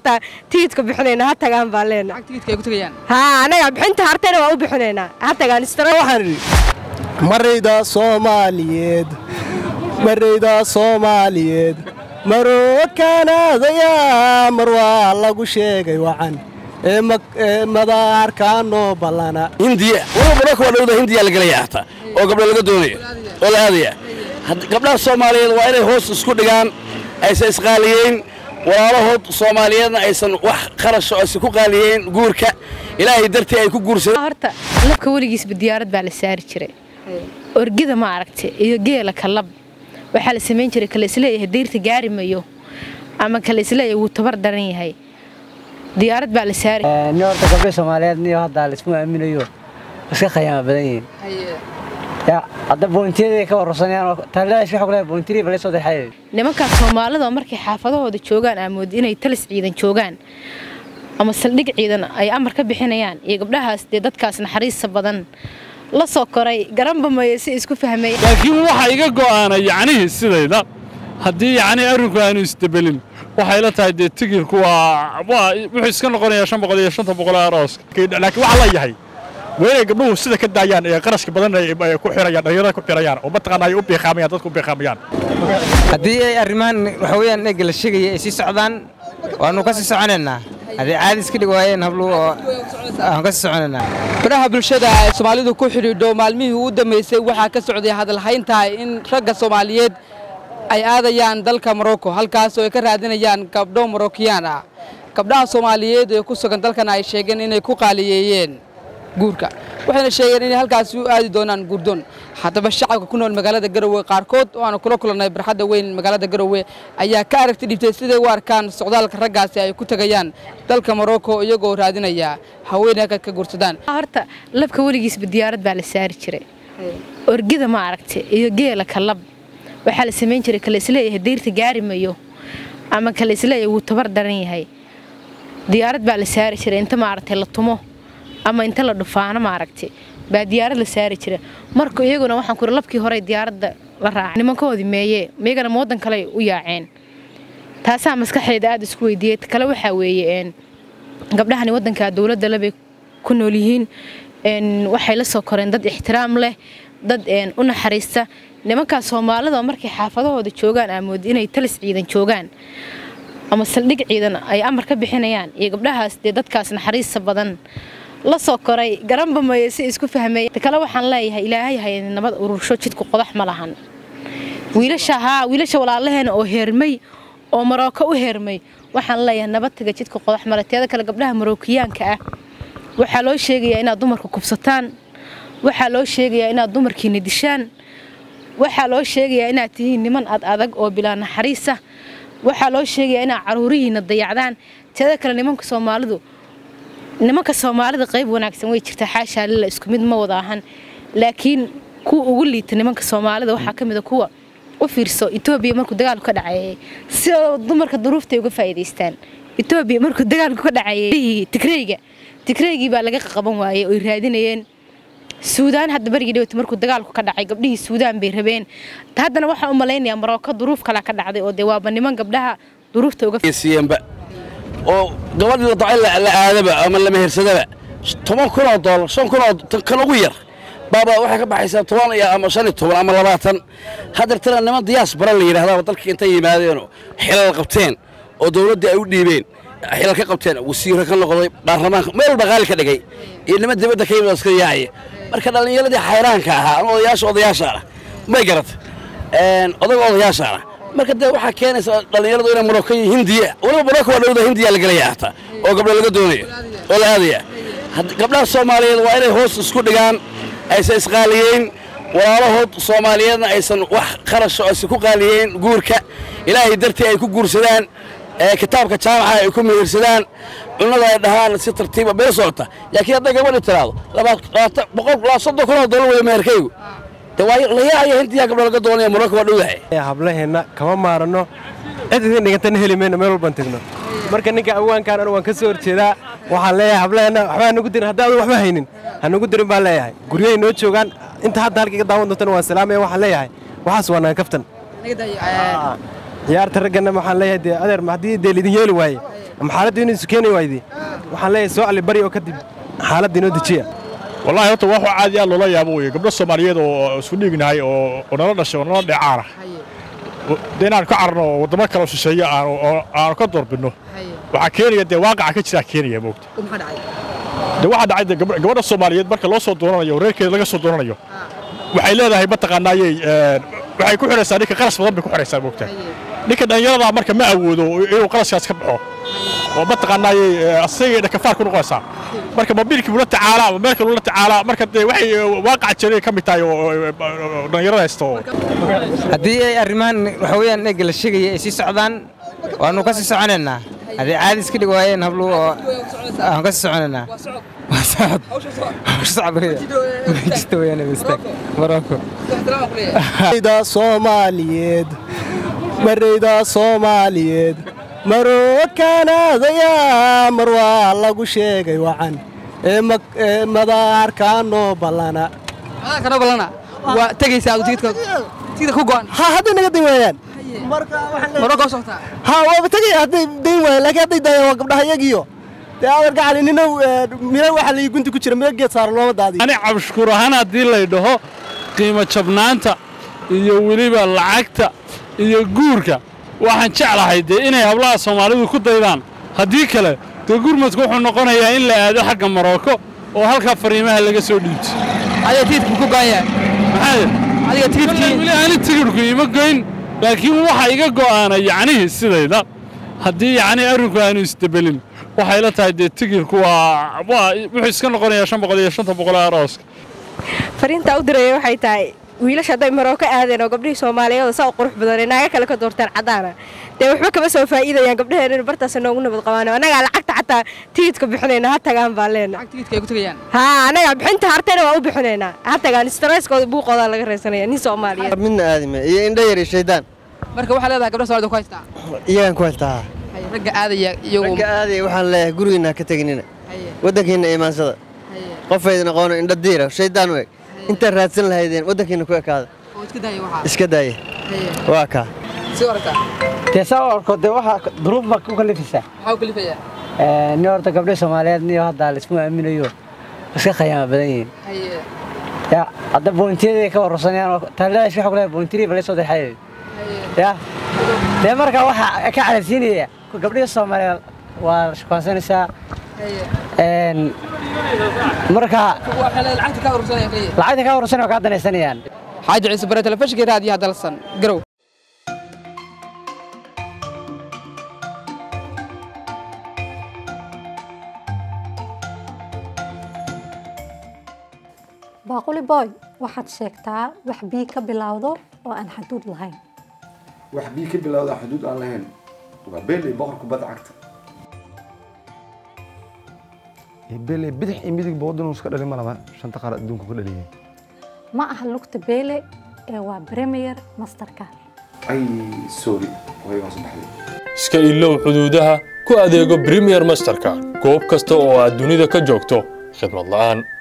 hataa tigidka bixinayna ha tagaan baan leenahay tigidka ay ku tagayaan haa anaga bixinta hartayna waa u bixinaynaa ha tagaan istara waxaan idhi marayda soomaaliyeed marayda soomaaliyeed marookaanaadaya mar waa lagu sheegay wacan ee madaarkaanoo ballana hindiya waliba mararka waa dhowda hindiya la gelaya hataa oo gabdho laga doonayo oo la aadaya gabdhaha soomaaliyeed waa inay hoos isku dhigaan aysan isqaaliyeyn walaalahood soomaaliyeedna aysan wax qarasho aysan ku qaaliyeyn guurka ilaahay dartii ay ku guursadeen horta labka weligiisba diyaarad baa la saari jiray orgida ma aragta iyo geela kalab waxaa la samayn jiray kale isleeyahay dayrta gaari mayo ama kale isleeyahay wuu tabar daran yahay diyaarad baa la saari ni horta gabdho soomaaliyeed niyo hadda laisma aaminayo iska khayaama badan yihiin ya hadda boontiyada ka wararsanayaan taaleesh waxa kule boontiri bale soo daxay nimankaas soomaalida markay xaafadahooda joogaan aamood inay talis ciidan joogaan ama saldhig ciidan ay amar ka bixinayaan iyo gabdhahaas dee dadkaas naxariista badan la soo koray garanba maye si isku fahmay laakiin waxa iga go'aana yacnihii sidayda haddii yacnii arrinku aanu isdebelin waxay la tahay dee tigirku waa waa wuxuu iska noqonayaa shan boqol iyo shanta boqol ee arooska laakiin waxaa la yahay waa inay gabdhuhu sida ka daayaan ee qarashka badan ay ku xirayaan dhalinyarada ku xirayaan oo mataqaana ay u biiqaamayaan dadku u biiqaamayaan haddii ay arrimahan waxa weeyaan eega la sheegaya ay sii socdaan waanu ka sii soconaynaa haddii caadi iska dhig waayeen habluhu oo aan ka sii soconaynaa baraha bulshada ay soomaalidu ku xidhiidho maalmihii u dambeysay waxaa ka socday hadalhayntahay in ragga soomaaliyeed ay aadayaan dalka morocco halkaas oo ay ka raadinayaan gabdho morokiyaan ah gabdhaha soomaaliyeed ee ku sugan dalkan ay sheegeen inay ku qaaliyeeyeen guurka waxayna sheegeen inay halkaasi u aadi doonaan guurdoon haddaba shacabka ku nool magaalada garowe qaarkood oo aanu kula kulannay barxadda weyn magaalada garowe ayaa ka aragti dhibtay siday u arkaan socdaalka raggaasi ay ku tegayaan dalka morocco iyagoo raadinaya haweeney ka guursadaan horta labka weligiisba diyaarad baa la saari jiray orgida ma aragta iyo geela kalab waxaa la samayn jiray kale isleeyahay dayrta gaari mayo ama kale isleeyahay wuu tabar daran yahay diyaarad baa la saari jiray inta maaragtay la tumo ama inta la dhufaano maaragtay baa diyaarad la saari jira marka iyaguna waxaan kuri labkii hore diyaaradda la raacay nimankoodii meeye iyagana ma waddan kale u yaaceen taasaa maskaxeeda aada isku weydiiyey kale waxaa weeye gabdhahani waddanka dowladda lebay ku nool yihiin waxay la soo koreen dad ixtiraam leh dad u naxariista nimankaas soomaalida markay xaafadahooda joogaan aamood inay talis ciidan joogaan ama saldhig ciidan ay amar ka bixinayaan iyo gabdhahaas dee dadkaas naxariista badan la soo koray garanba maye si isku fahmay kale waxaan leeyahay ilaahay hay nabad urursho jidku qodax ma lahan wiilasha haa wiilasha walaalaheena oo heermay oo marooko u heermay waxaan leeyahay nabad taga jidka qodax male teeda kale gabdhaha marookiyaanka ah waxaa loo sheegayaa inaad dumarka kubsataan waxaa loo sheegayaa inaad dumarkiina dishaan waxaa loo sheegayaa inaad tihiin niman ad adag oo bilaa naxariisa waxaa loo sheegayaa inaad caruurihiina dayacdaan teeda kale nimanka soomaalidu nimanka soomaalida qayb wanaagsan way jirtaa xaashaa lila isku mid ma wada ahan laakiin kuwa ugu liita nimanka soomaalida waxaa ka mid a kuwa u fiirso etoobiya markuu dagaalku ka dhaceeyey si dumarka duruuftay uga faa'iidaystaan etoobiya markuu dagaalku ka dhaceeyey tigreyga tigreygii baa laga qaban waayey oy raadinayeen suudaan hadda barigii dhawata markuu dagaalku ka dhacay gabdhihii suudaan bay rabeen haddana waxaan u malaynayaa maroko duruuf kalaa ka dhacday oo dee waaba niman gabdhaha duruufta uga siiyeenba oo gabadhii la dacay la aadaba ama la mehersadaba toban kun oo doolar shan kun oo kan ugu yar baaba waxay ka baxaysaa toban iyo ama shan iyo toban ama labaatan haddeertana niman diyaas bara la yidhahdaaba dalkii intay yimaadeenoo xilal qabteen oo dawladdii ay u dhiibeen xilal ka qabteen wasiiro ka noqday baarlamaanka meel walba qaali ka dhigay iyo niman dibadda ka yimid oo iska yaacaya marka dhallinyaradii xayraanka ahaa ama odayaasha odayaashaana may garata odaga odayaashaana marka dee waxaa keenaysa dhallinyaradu inay maroko iyo hindiya waliba maroko waa dhowda hindiya la gelaya hataa oo gabdho laga doonayo oo la aadaya gabdhaha soomaaliyeed waa inay hoos isku dhigaan aysan isqaaliyeyn walaalahood soomaaliyeedna aysan wax qarasho aysan ku qaaliyeyn guurka ilaahay dartii ay ku guursadaan kitaabka jaamaca ay ku mehirsadaan cunnada ay dhahaan si tartiiba bee socota laakiin hadday gabadhi tiraahdo boqol soddon kun oo dollar weeye meherkaygu de waa la yaacaya hindiyaa gabdho laga doonaya maroko waa dhowdahay hablaheenna kama maarano cid idin dhigantana heli mayno meel walbaan tegno marka ninka awaankaan anu waan ka soo horjeedaa waxaan leeyahay hablaheenna waxba hanugu dirin haddii adu waxba haynin hanugu dirin baan leeyahay guryahay noo joogaan inta hadda halka iga daawan doontana waan salaamaya waxaan leeyahay waxaas waa naga kaftan ciyaarta raggana waxaan leeyahay dee adeer haddii dee lidin yeeli waaye ama xaaladda inuu isu keeni waaydi waxaan leeyahay soo allibari oo kadib xaaladda inoo dejiya wallaahi horta wax caadi aad loola yaabo weye gabdho soomaaliyeed oo isku dhiignahay oo oo nala dhashay oo nala dheecaana dee inaan ka carno oo waddamo kale oo shisheeye aanu oo aanu ka doorbidno waxaa keenaya dee waaqaca ka jiraa keenaya moogta dee waxaa dhacay dee gabdh- gabadha soomaaliyeed marka loo soo doonanayo oo reerkeeda laga soo doonanayo waxay leedahay mataqaanaayey waxay ku xidhaysaa ninka qaras badan bay ku xidhaysaa moogta ninka dhallinyaradaa marka ma awoodo inuu qaraskaas ka baxo oo mataqaanaayey asagay dhakafaar ku noqonaysaa marka mobiilkii buu la tacaalaa ama meel kaluu la tacaalaa marka dee waxay waaqaca jiray ka mid tahay oo oo- oo dhallinyarada haysta oo haddii ay arrimahan waxa weeyaan eega la sheegaya ay sii socdaan waanu ka sii soconaynaa haddii caadi iska dhig waayeen habluhu oo aan ka sii soconaynaa waa socod hawsha socod weya majista weeyaan mistaag maroko marayda soomaaliyeed marayda soomaaliyeed marookaanaadaya mar waa lagu sheegay wacan ee mag- ee madaarkaanoo ballana kana balana waa tegaysaa adu tigidka tigidka ku go'an ha hadday naga dayn waayaan maroko u socotaa ha waaba tegaya hadday dayn waayaan laakiin hadday daayaan waa gabdhaha iyagiyo dee adeer gacali ninow miro waxa layi gunti ku jira miro geed saaro looma daadiyo ani cabshukuur ahaan haddii lay dhaho qiimo jabnaanta iyo weliba lacagta iyo guurka waxaan jeclahay dee inay hablaha soomaalidu ku daydaan haddii kale dee gurmadku wuxuu noqonayaa in la aado xagga maroko oo halkaa fariimaha laga soo dhiibto adiga tigidka ku go'an yahay maxaa adiga tigidkii weli ani tigidhku ima goyn laakiin waxa iga go'aana yacnihii sidayda haddii yacni arrinku aanu isdebelin waxay la tahay dee tigidhku waa waa wuxuu iska noqonayaa shan boqol iyo shanta boqol ee arooska fariintaa u diraya waxay tahay wiilasha hadday maroko aadeen oo gabdhihii soomaaliyeed oo saa u qurux badan ee naaga kale ka doorteen caddaana dee waxba kama soo faa'iidayaan gabdhaheen in bartaas noogu nabad qabaan annagaa lacagta xataa tigidka bixinayna ha tagaan baan leenahay lacag tigidka ay ku tegayaan haa annagaa bixinta hartayna waa u bixinaynaa ha tagaan stresskooda buuqoodaa laga raysanaya nin soomaaliyeed midna aadime iyo indho yar iyo shaydaan marka waxaa leedahay gabdha soomaalida ku haystaa iyagaan ku haystaa Haye, ragga aadaya iyagu ragga aadaya waxaan leeyahay gurigiinna ha ka teginina Haye, waddankiinna imaansada haye, qofaydin aqoono indho diira shaydaan u eg intaad raadsan lahaydeen waddankiinna ku ekaada oo iska daaya waxaa iska daaya Haye, waa kaa sii aragtaa dee saa u arko dee waxaa duruuf baa ku kalifaysaa maxaa u kalifayaa nin horta gabdho soomaaliyeed niyo hadda laismu aaminayo iska khayaama badan yihiin haye ya hadda boontiyaday ka wararsanayaan taaladaas waxa ku leeyahay boontiri bala soo dexayay ya dee marka waxa ka calaysiinaya gabdhihii soomaaliyeed waa shukaansanaysaa een marka waxaa leedahay lacagta ka urursanaya kaliya lacagta ka wararsanaya waa kaa danaysanayaan xaaji ciise bare telefishinka raadiyaha dalsan garow baaquli boy waxaad sheegtaa wax bii ka bilowdo oo aan xaduud lahayn wax bii ka bilowda xuduud aan lahayn waa beeley boqor kubadda cagta beeley bidix iyo midig boodin iska dhalin ma laba shanta qaar adduunka ka dhaliyay ma aha lugta beele ee waa premier masterka ay sorry way hoos baxday iska ilow xuduudaha ku adeego premier masterka goob kasta oo aad dunida ka joogto khidmad la'aan